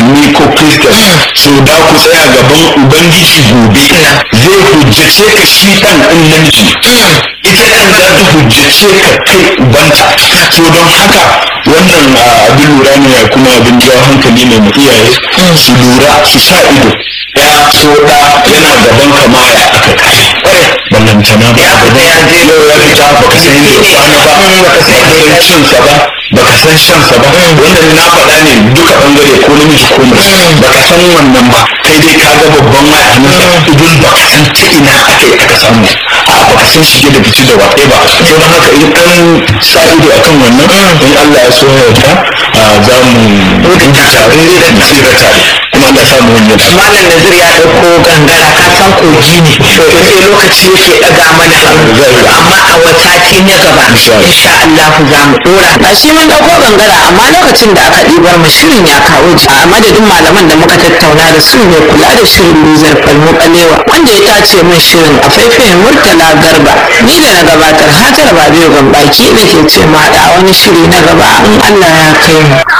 musulmi ko kristan so da ku tsaya gaban ubangiji gobe zai hujjace ka shi ɗan ɗin namiji ita ɗan za ta hujjace ka kai ubanta so don haka wannan abin lura ne kuma abin jawo hankali ne mu iyaye su lura su sa ido ya so da yana gaban kama ya aka kai ballantana ba ya fita ya je yau ya fita baka san yadda kwana ba baka san cinsa ba baka san shansa ba wannan na faɗa ne duka bangare ko namiji ko mace baka san wannan ba kai dai ka ga babban waya hannunsa idan baka san ta ina aka yi aka samu a baka san shige da fice da waɗe ba so don haka in an sa ido akan wannan in Allah ya so yarda za mu rubuta tare da tsira tare kuma Allah ya samu wani da malam nazir ya ɗauko gangara ka san kogi ne to sai lokaci yake ɗaga mana hannu amma a wasati na gaba insha Allah za mu ɗora ba shi mun ɗauko gangara amma lokacin da aka ɗibar mu shirin ya kawo ji a madadin malaman da muka tattauna da su ne kula da shirin luzar falmo ɓalewa wanda ya tace min shirin a faifayin murtala garba ni da na gabatar hajar babiyo gambaki da ke ce ma da wani shiri na gaba in Allah ya kai mu